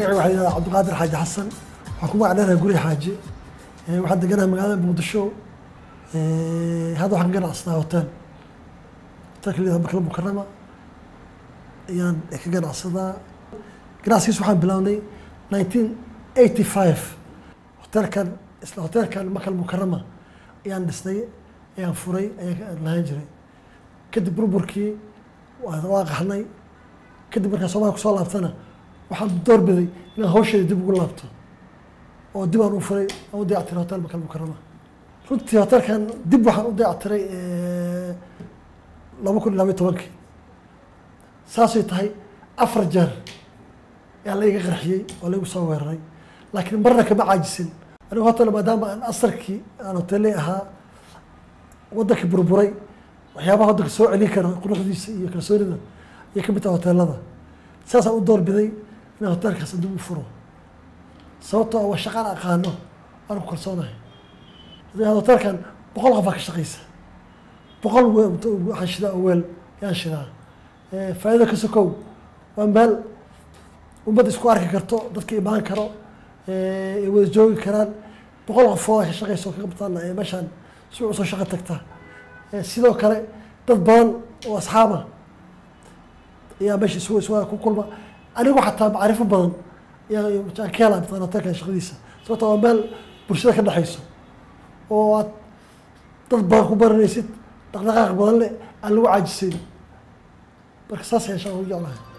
magaciga waxaa yidhahdaa cabdiqaadir xaaji xasan waxaan ku magac dheerahay guri xaaji waxaan deganahay magaalada muqdisho hadda waxaan ka ganacsadaa hotel hotelka la yidhahdo makala mukarama ayaan ka ganacsadaa ganacsigiis waxaan bilownay nineteen eighty five hotelkan isla hotelkan makal mukarama ayaan dhisnay ayaan furay ayaan lahaan jiray kadib burburkii waa qaxnay kadib markaan soomaliya kusoo laabtana waxaan doorbiday inaan hawsheeda dib ugu laabto oo dib aan u furay aan u dayactiray hotel makal mukarama runtii hotelkan dib waxaan u dayactiray laba kun iyo labayo tobankii saasay tahay afar jeer ayaa la iga qarxiyey oo la igu soo weeraray laakiin marna kama caajisin anigu hotel maadaama aan asarkii aan hoteley ahaa waddankii burburay waxyaabaha waddanka soo celin kara quruxdiisa iyo kalsoonida ayay ka mid tahay hoteelada saasaan u doorbiday inaan hotelkaas dib u furo sababtoo waa shaqaan aqaano aan ku kalsoonahay hotelkan boqol qof baa ka shaqeysa boqol waxaan shidaa oo weel yaan shidaa faa'iida ka sokow waa meel ummad isku arki karto dadka imaan karo ay wada joogi karaan boqol qofooda ka shaqeysa oo kaga bataan meeshaan si usoo shaqo tagta sidoo kale dad badan oo asxaaba ayaa meesha isu isu ku kulma anigu xataa macrifo badan ayaa ka helaa bataan hotelkan shaqadiisa sababta waa meel bulshada ka dhexeyso oo aad dad badan ku baranaysid dhaqdhaqaaq badan leh aan lagu caajisayn marka saas ayaan shaqo u jeclahay